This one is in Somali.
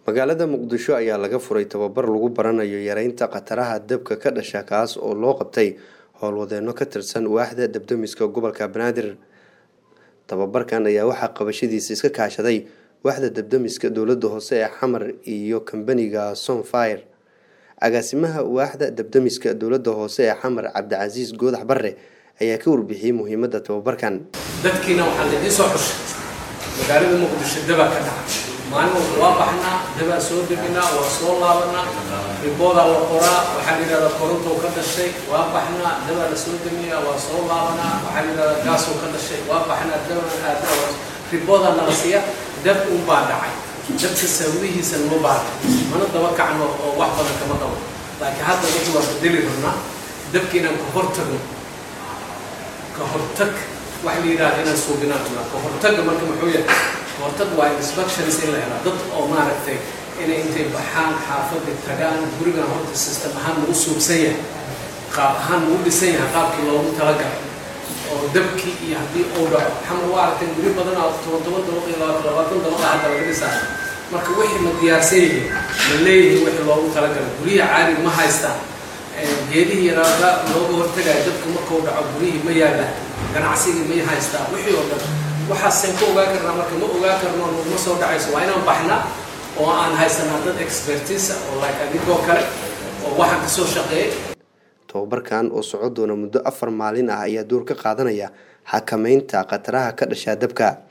magaalada muqdisho ayaa laga furay tababar lagu baranayo yareynta khataraha dabka ka dhasha kaas oo loo qabtay howlwadeeno ka tirsan waaxda dabdamiska gobolka banaadir tababarkan ayaa waxaa qabashadiisa iska kaashaday waaxda dabdamiska dowlada hoose ee xamar iyo kambaniga sonfire agaasimaha waaxda dabdamiska dowlada hoose ee xamar cabdicasiis goodax bare ayaa ka warbixiyey muhiimada tababarkan dadkiina waxaa laidin soo xushay magaalada muqdisho dabaa ka dhaca maalin walba waa baxnaa dabaa soo deginaa waa soo laabanaa riboodaa la qoraa waxaa la yidhahdaa korontou ka dhashay waa baxnaa dabaa la soo degiyaa waa soo laabanaa waxaa la yidhahdaa gaasou ka dhashay waa baxnaa dabaa aada riboodaa nala siiya dab un baa dhacay dabka sawihiisa nama baara mana daba kacno oo wax badan kama qabo laakiin hadda dadku waa bedeli rabnaa dabka inaan ka hortagno ka hortag waxa la yidhahda inaan suubinaan rabnaa ka hortagga marka muxuu yahay ka hortag waa inspections in la helaa dad oo maaragtay inay intay baxaan xaafadda tagaan gurigan horta system ahaan nagu suubsan yahay qaab ahaan nagu dhisan yahay qaabkii loogu talagalay oo dabkii iyo haddii uu dhaco xamar waa aragtay guri badan oo toban toban dabaq iyo labaatan labaatan dabaqa hadda laga dhisaayo marka wixii ma diyaarsan yihiin ma leeyihiin wixii loogu talagalay guryaha caadiga ma haystaan geedihii yaraaga looga hortagayo dabka markuu dhaco guryihii ma yaallaan ganacsigii may haystaa wixii oo dhan waxaaseen ku ogaan karnaa marka ma ogaan karno naguma soo dhacayso waa inaan baxnaa oo aan haysanaa dad expertisa oo like adigoo kale oo waxaan kasoo shaqeeyay tababarkan oo soco doona muddo afar maalin ah ayaa door ka qaadanaya xakameynta khataraha ka dhashaa dabka